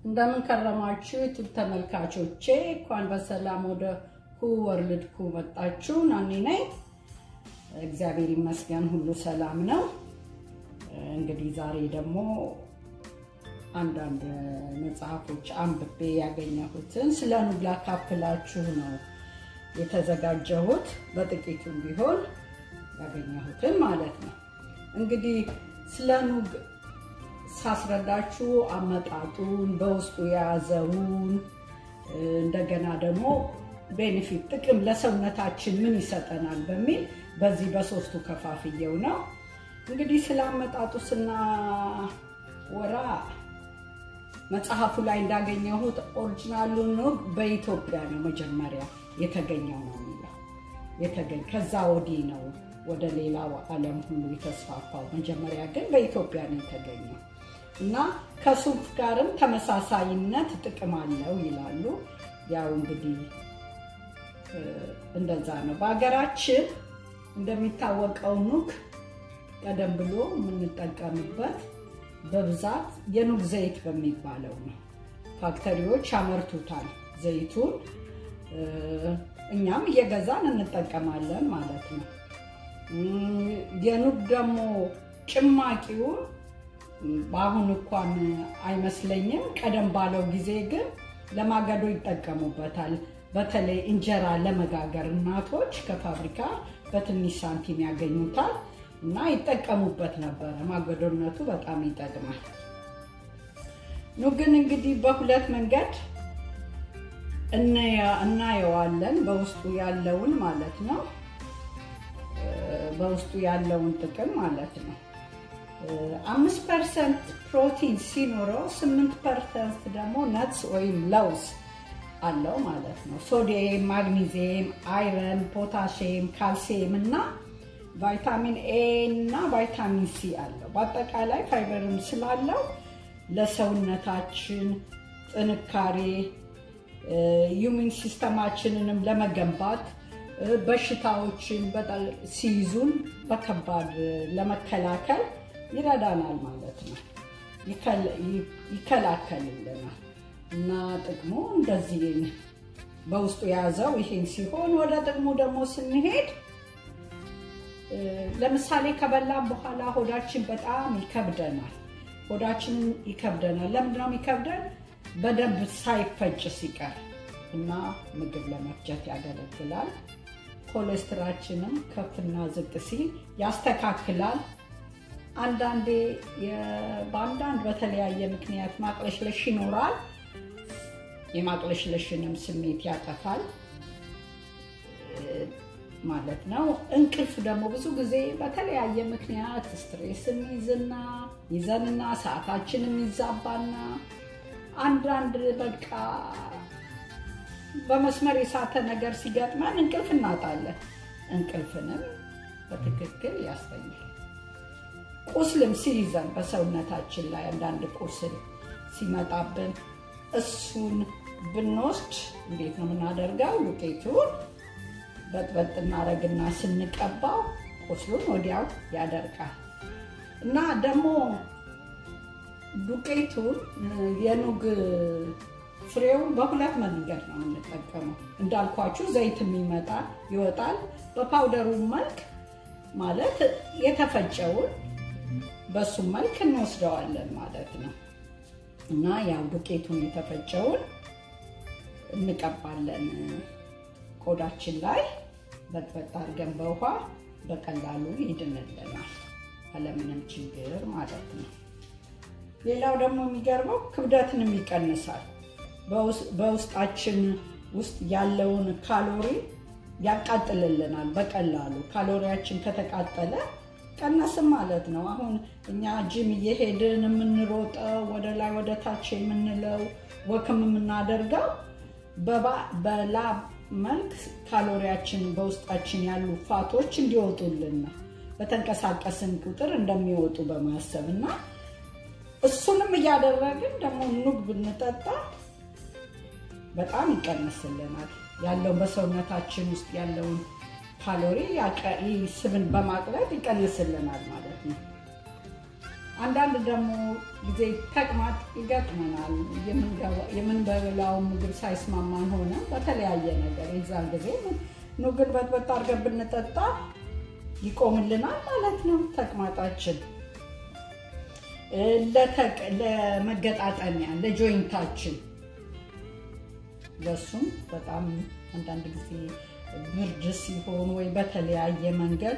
እንደምን ከረማችሁ ዩቱብ ተመልካቾቼ፣ እንኳን በሰላም ወደ ሁ ወርልድ ኩ መጣችሁ። ናኒ ነኝ። እግዚአብሔር ይመስገን ሁሉ ሰላም ነው። እንግዲህ ዛሬ ደግሞ አንዳንድ መጽሐፎች አንብቤ ያገኘሁትን ስለ ኑግ ላካፍላችሁ ነው የተዘጋጀሁት። በጥቂቱም ቢሆን ያገኘሁትን ማለት ነው። እንግዲህ ስለ ኑግ ሳስረዳችሁ አመጣጡን በውስጡ የያዘውን እንደገና ደግሞ ቤኔፊት ጥቅም ለሰውነታችን ምን ይሰጠናል በሚል በዚህ በሶስቱ ከፋፍየው ነው። እንግዲህ ስለ አመጣጡ ስናወራ መጽሐፉ ላይ እንዳገኘሁት ኦሪጂናሉ ኑግ በኢትዮጵያ ነው መጀመሪያ የተገኘው ነው የሚለው የተገኘ ከዛ ወዲህ ነው ወደ ሌላው ዓለም ሁሉ የተስፋፋው። መጀመሪያ ግን በኢትዮጵያ ነው የተገኘው እና ከሱፍ ጋርም ተመሳሳይነት ጥቅም አለው ይላሉ። ያው እንግዲህ እንደዛ ነው። በሀገራችን እንደሚታወቀው ኑግ ቀደም ብሎ የምንጠቀምበት በብዛት የኑግ ዘይት በሚባለው ነው። ፋክተሪዎች ያመርቱታል ዘይቱን፣ እኛም እየገዛን እንጠቀማለን ማለት ነው። የኑግ ደግሞ ጭማቂውን በአሁን እንኳን አይመስለኝም። ቀደም ባለው ጊዜ ግን ለማገዶ ይጠቀሙበታል። በተለይ እንጀራ ለመጋገር እናቶች ከፋብሪካ በትንሽ ሳንቲም ያገኙታል እና ይጠቀሙበት ነበረ። ማገዶነቱ በጣም ይጠቅማል። ኑግን እንግዲህ በሁለት መንገድ እናየዋለን። በውስጡ ያለውን ማለት ነው በውስጡ ያለውን ጥቅም ማለት ነው። አምስት ፐርሰንት ፕሮቲን ሲኖረው ስምንት ፐርሰንት ደግሞ ነትስ ወይም ለውዝ አለው ማለት ነው። ሶዲየም፣ ማግኒዚየም፣ አይረን፣ ፖታሽየም፣ ካልሲየም እና ቫይታሚን ኤ እና ቫይታሚን ሲ አለው። በአጠቃላይ ፋይበርም ስላለው ለሰውነታችን ጥንካሬ ዩሚን ሲስተማችንንም ለመገንባት በሽታዎችን ሲይዙን በከባድ ለመከላከል ይረዳናል ማለት ነው። ይከላከልልናል እና ጥቅሙ እንደዚህ በውስጡ የያዘው ይሄን ሲሆን ወደ ጥቅሙ ደግሞ ስንሄድ ለምሳሌ ከበላን በኋላ ሆዳችን በጣም ይከብደናል። ሆዳችንን ይከብደናል። ለምንድነው የሚከብደን? በደንብ ሳይፈጭ ሲቀር እና ምግብ ለመፍጨት ያገለግላል። ኮሌስትራችንም ከፍና ዝቅ ሲል ያስተካክላል። አንዳንዴ በአንዳንድ በተለያየ ምክንያት ማቅለሽለሽ ይኖራል። የማቅለሽለሽንም ስሜት ያጠፋል ማለት ነው። እንቅልፍ ደግሞ ብዙ ጊዜ በተለያየ ምክንያት ስትሬስን ይዝና ይዘንና ሰዓታችንም ይዛባና አንዳንድ በቃ በመስመር የሳተ ነገር ሲገጥመን እንቅልፍ እናጣለን። እንቅልፍንም በትክክል ያስተኛል። ቁስልም ሲይዘን በሰውነታችን ላይ አንዳንድ ቁስል ሲመጣብን እሱን ብንወስድ እንዴት ነው የምናደርገው? ዱቄቱን በጥበጥ እናደርግና ስንቀባው ቁስሉን ወዲያው ያደርቃል እና ደግሞ ዱቄቱን የኑግ ፍሬውን በሁለት መንገድ ነው የምንጠቀመው። እንዳልኳችሁ ዘይትም ይመጣል ይወጣል። በፓውደሩ መልክ ማለት የተፈጨውን በሱም መልክ እንወስደዋለን ማለት ነው እና ያው ዱቄቱን የተፈጨውን እንቀባለን ቆዳችን ላይ በጥበጥ አድርገን በውሃ በቀላሉ ይድንልናል አለምንም ችግር ማለት ነው። ሌላው ደግሞ የሚገርመው ክብደትንም ይቀንሳል። በውስጣችን ውስጥ ያለውን ካሎሪ ያቃጥልልናል በቀላሉ። ካሎሪያችን ከተቃጠለ ቀነስም ማለት ነው። አሁን እኛ ጂም እየሄድን የምንሮጠው ወደ ላይ ወደ ታች የምንለው ወክም የምናደርገው በላብ መልክ ካሎሪያችን በውስጣችን ያሉ ፋቶች እንዲወጡልን ነው። በተንቀሳቀስን ቁጥር እንደሚወጡ በማሰብ እና እሱንም እያደረግን ደግሞ ኑግ ብንጠጣ በጣም ይቀንስልናል። ያለውን በሰውነታችን ውስጥ ያለውን ካሎሪ ስብን በማቅለጥ ይቀንስልናል ማለት ነው። አንዳንድ ደግሞ ጊዜ ተቅማጥ ይገጥመናል። የምንበላው ምግብ ሳይስማማን ሆነ በተለያየ ነገር የዛን ጊዜ ኑግን በጥበጥ አድርገን ብንጠጣ ይቆምልናል ማለት ነው ተቅማጣችን። ለመገጣጠሚያ ለጆይንታችን ለሱም በጣም አንዳንድ ጊዜ ብርድ ሲሆን ወይ በተለያየ መንገድ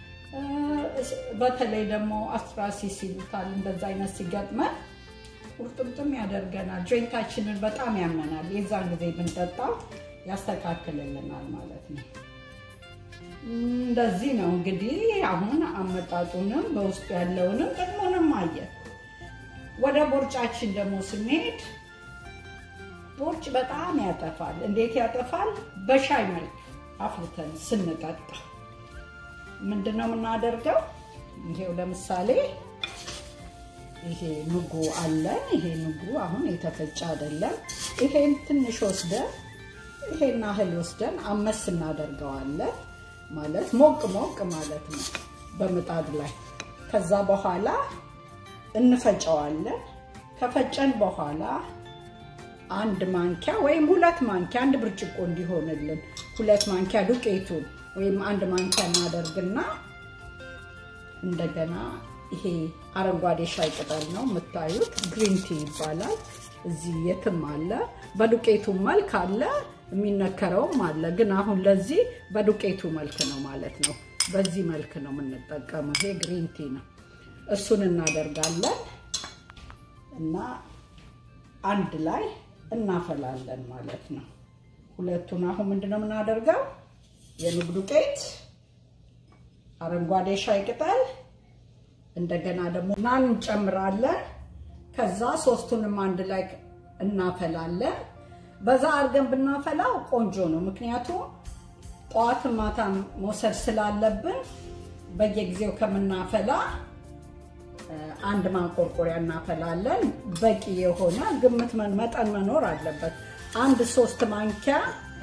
በተለይ ደግሞ አስትራሲስ ይሉታል እንደዛ አይነት ሲገጥመን ቁርጥምጥም ያደርገናል። ጆይንታችንን በጣም ያመናል። የዛን ጊዜ ብንጠጣው ያስተካክልልናል ማለት ነው። እንደዚህ ነው እንግዲህ አሁን አመጣጡንም በውስጡ ያለውንም ጥቅሙንም አየን። ወደ ቦርጫችን ደግሞ ስንሄድ ቦርጭ በጣም ያጠፋል። እንዴት ያጠፋል? በሻይ መልክ አፍልተን ስንጠጣ ምንድን ነው የምናደርገው? ይሄው ለምሳሌ ይሄ ንጉ አለን። ይሄ ንጉ አሁን የተፈጨ አይደለም። ይሄን ትንሽ ወስደን ይሄን ያህል ወስደን አመስ እናደርገዋለን። ማለት ሞቅ ሞቅ ማለት ነው በምጣድ ላይ። ከዛ በኋላ እንፈጨዋለን። ከፈጨን በኋላ አንድ ማንኪያ ወይም ሁለት ማንኪያ አንድ ብርጭቆ እንዲሆንልን ሁለት ማንኪያ ዱቄቱን ወይም አንድ ማንኪያ እናደርግና እንደገና ይሄ አረንጓዴ ሻይ ቅጠል ነው የምታዩት፣ ግሪን ቲ ይባላል። እዚህ የትም አለ፣ በዱቄቱ መልክ አለ፣ የሚነከረውም አለ። ግን አሁን ለዚህ በዱቄቱ መልክ ነው ማለት ነው። በዚህ መልክ ነው የምንጠቀመው። ይሄ ግሪን ቲ ነው። እሱን እናደርጋለን እና አንድ ላይ እናፈላለን ማለት ነው። ሁለቱን አሁን ምንድነው የምናደርገው? የኑግ ዱቄት፣ አረንጓዴ ሻይ ቅጠል እንደገና ደግሞ ናን እንጨምራለን። ከዛ ሶስቱንም አንድ ላይ እናፈላለን። በዛ አድርገን ብናፈላው ቆንጆ ነው። ምክንያቱም ጠዋት ማታ መውሰድ ስላለብን በየጊዜው ከምናፈላ አንድ ማንቆርቆሪያ እናፈላለን። በቂ የሆነ ግምት መጠን መኖር አለበት። አንድ ሶስት ማንኪያ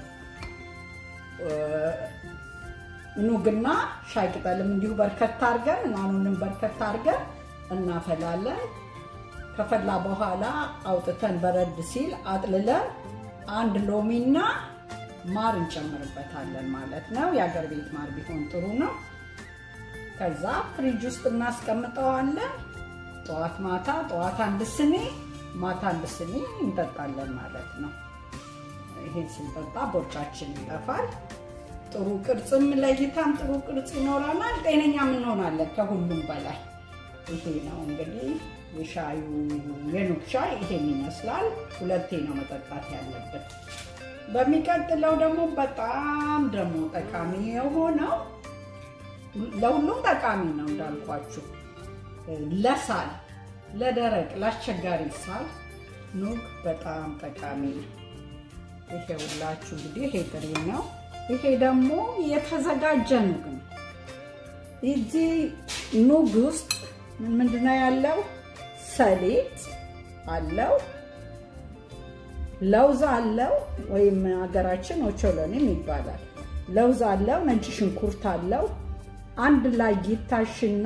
ኑግና ሻይ ቅጠልም እንዲሁ በርከት አድርገን እናኑንም በርከት አድርገን እናፈላለን። ከፈላ በኋላ አውጥተን በረድ ሲል አጥልለን አንድ ሎሚና ማር እንጨምርበታለን ማለት ነው። የአገር ቤት ማር ቢሆን ጥሩ ነው። ከዛ ፍሪጅ ውስጥ እናስቀምጠዋለን። ጠዋት ማታ፣ ጠዋት አንድ ስኒ፣ ማታ አንድ ስኒ እንጠጣለን ማለት ነው። ይሄን ስንጠጣ ቦርጫችን ይጠፋል። ጥሩ ቅርጽም ለእይታም ጥሩ ቅርጽ ይኖረናል። ጤነኛም እንሆናለን። ከሁሉም በላይ ይሄ ነው እንግዲህ የሻዩ የኑግ ሻይ ይሄን ይመስላል። ሁለቴ ነው መጠጣት ያለበት። በሚቀጥለው ደግሞ በጣም ደግሞ ጠቃሚ የሆነው ለሁሉም ጠቃሚ ነው እንዳልኳችሁ፣ ለሳል፣ ለደረቅ፣ ለአስቸጋሪ ሳል ኑግ በጣም ጠቃሚ ነው። ይሄ ሁላችሁ እንግዲህ ይሄ ጥሬ ነው። ይሄ ደግሞ የተዘጋጀ ኑግ ነው። እዚህ ኑግ ውስጥ ምንድነው ያለው? ሰሊጥ አለው፣ ለውዝ አለው፣ ወይም ሀገራችን ኦቾሎኒም ይባላል። ለውዝ አለው፣ ነጭ ሽንኩርት አለው። አንድ ላይ ይታሽና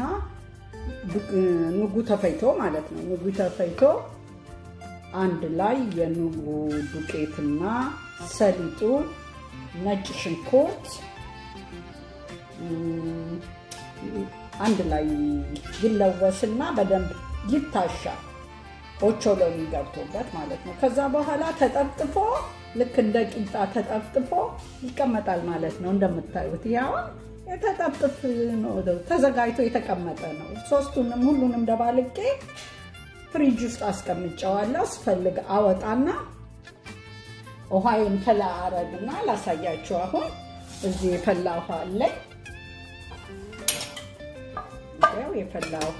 ኑጉ ተፈይቶ ማለት ነው። ኑጉ ተፈይቶ አንድ ላይ የኑጉ ዱቄትና ሰሊጡ፣ ነጭ ሽንኩርት አንድ ላይ ይለወስና በደንብ ይታሻል። ኦቾሎኒ ገብቶበት ማለት ነው። ከዛ በኋላ ተጠፍጥፎ ልክ እንደ ቂጣ ተጠፍጥፎ ይቀመጣል ማለት ነው። እንደምታዩት ያው የተጠፍጥፍ ተዘጋጅቶ የተቀመጠ ነው። ሶስቱንም ሁሉንም ደባልቄ ፍሪጅ ውስጥ አስቀምጨዋለሁ። ስፈልግ አወጣና ውሃዬን ፈላ አረግና ላሳያችሁ። አሁን እዚህ የፈላ ውሃ አለኝ። ያው የፈላ ውሃ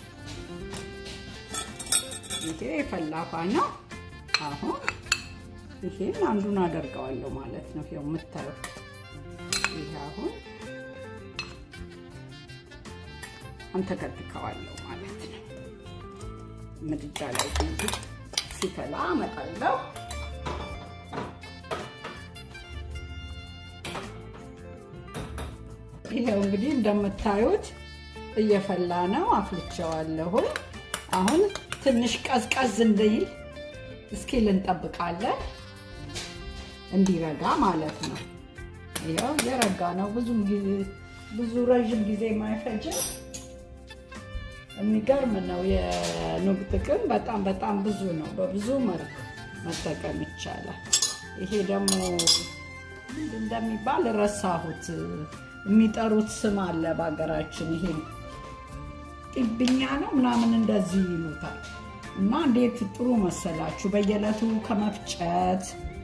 ይሄ የፈላ ውሃ ነው። አሁን ይሄን አንዱን አደርገዋለሁ ማለት ነው። ይኸው የምታዩት ይሄ አሁን አንተከትከዋለሁ ማለት ነው። ምድጃ ላይ ሲፈላ አመጣለሁ። ይሄው እንግዲህ እንደምታዩት እየፈላ ነው። አፍልቼዋለሁ። አሁን ትንሽ ቀዝቀዝ እንዲል እስኪል እንጠብቃለን፣ እንዲረጋ ማለት ነው። ይኸው የረጋ ነው። ብዙ ጊዜ ብዙ ረዥም ጊዜ የማይፈጅም የሚገርም ነው። የኑግ ጥቅም በጣም በጣም ብዙ ነው። በብዙ መልክ መጠቀም ይቻላል። ይሄ ደግሞ ምንድን እንደሚባል ረሳሁት። የሚጠሩት ስም አለ በሀገራችን። ይሄ ጥብኛ ነው ምናምን እንደዚህ ይሉታል። እና እንዴት ጥሩ መሰላችሁ! በየዕለቱ ከመፍጨት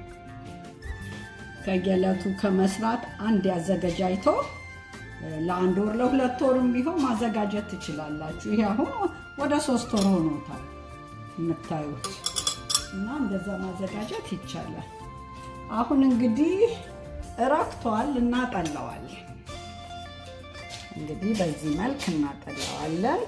ከየዕለቱ ከመስራት አንድ ያዘገጃጅቶ ለአንድ ወር ለሁለት ወርም ቢሆን ማዘጋጀት ትችላላችሁ። ይሄ አሁን ወደ ሶስት ወር ሆኖታል የምታዩት እና እንደዛ ማዘጋጀት ይቻላል። አሁን እንግዲህ እረክቷል፣ እናጠለዋለን። እንግዲህ በዚህ መልክ እናጠለዋለን።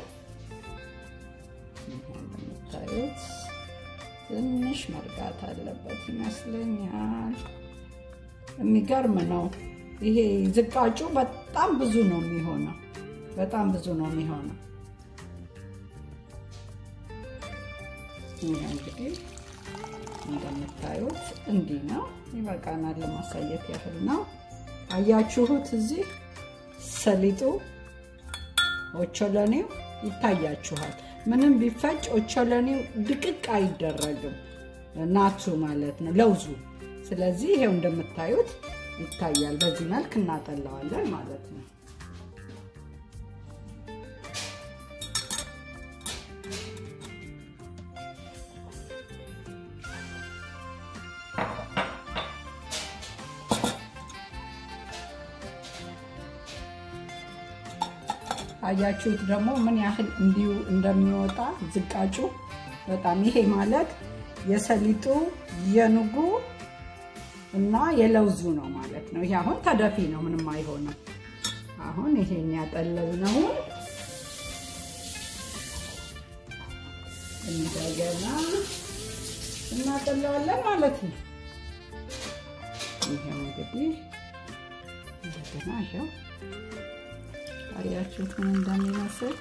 እንደምታዩት ትንሽ መርጋት አለበት ይመስለኛል። የሚገርም ነው። ይሄ ዝቃጩ በጣም ብዙ ነው የሚሆነው፣ በጣም ብዙ ነው የሚሆነው። ይህ እንግዲህ እንደምታዩት እንዲህ ነው። ይበቃናል፣ ለማሳየት ያህል ነው። አያችሁት? እዚህ ሰሊጡ ኦቾሎኔው ይታያችኋል። ምንም ቢፈጭ ኦቾሎኔው ድቅቅ አይደረግም፣ ናቱ ማለት ነው ለውዙ። ስለዚህ ይሄው እንደምታዩት ይታያል። በዚህ መልክ እናጠላዋለን ማለት ነው። አያችሁት ደግሞ ምን ያህል እንዲሁ እንደሚወጣ ዝቃጩ በጣም ይሄ ማለት የሰሊጡ የኑጉ እና የለውዙ ነው ማለት ነው። ይሄ አሁን ተደፊ ነው፣ ምንም አይሆንም። አሁን ይሄን ያጠለልነውን እንደገና እናጠለዋለን ማለት ነው። ይሄው እንግዲህ እንደገና ይሄው አያችሁት ምን እንደሚመስል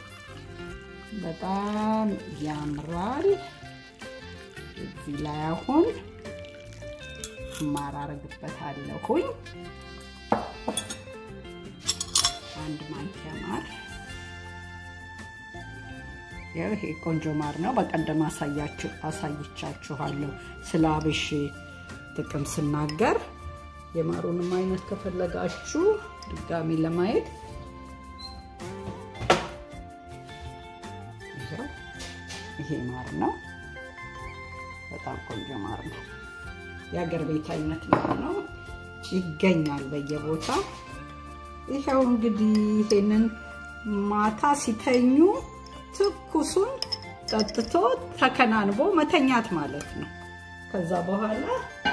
በጣም ያምራል። እዚህ ላይ አሁን ማር አረግበታለሁኝ። አንድ ማንኪያ ማር። ያው ይሄ ቆንጆ ማር ነው። በቀደም አሳያችሁ አሳይቻችኋለሁ ስለ አብሽ ጥቅም ስናገር። የማሩንም አይነት ከፈለጋችሁ ድጋሚ ለማየት ይሄ ማር ነው። በጣም ቆንጆ ማር ነው። የሀገር ቤት አይነት ማር ነው። ይገኛል በየቦታ። ይኸው እንግዲህ ይሄንን ማታ ሲተኙ ትኩሱን ጠጥቶ ተከናንቦ መተኛት ማለት ነው። ከዛ በኋላ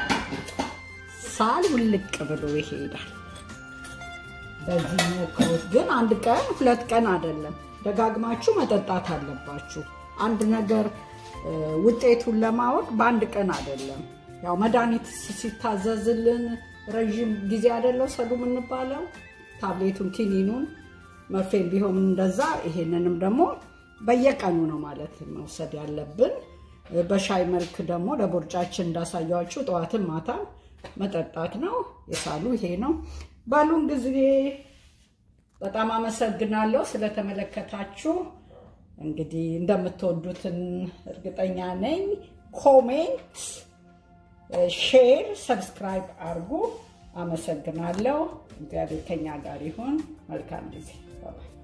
ሳል ውልቅ ብሎ ይሄዳል። በዚህ ሞክሩት። ግን አንድ ቀን ሁለት ቀን አይደለም፣ ደጋግማችሁ መጠጣት አለባችሁ። አንድ ነገር ውጤቱን ለማወቅ በአንድ ቀን አይደለም። ያው መድኃኒት ሲታዘዝልን ረዥም ጊዜ አይደለው ሰዱ የምንባለው ታብሌቱን፣ ኪኒኑን፣ መርፌም ቢሆን እንደዛ። ይሄንንም ደግሞ በየቀኑ ነው ማለት መውሰድ ያለብን። በሻይ መልክ ደግሞ ለቦርጫችን እንዳሳያችሁ ጠዋትን ማታም መጠጣት ነው። የሳሉ ይሄ ነው። ባሉን ጊዜ በጣም አመሰግናለሁ ስለተመለከታችሁ። እንግዲህ እንደምትወዱትን እርግጠኛ ነኝ። ኮሜንት፣ ሼር፣ ሰብስክራይብ አድርጉ። አመሰግናለሁ። እግዚአብሔር ከኛ ጋር ይሁን። መልካም ጊዜ።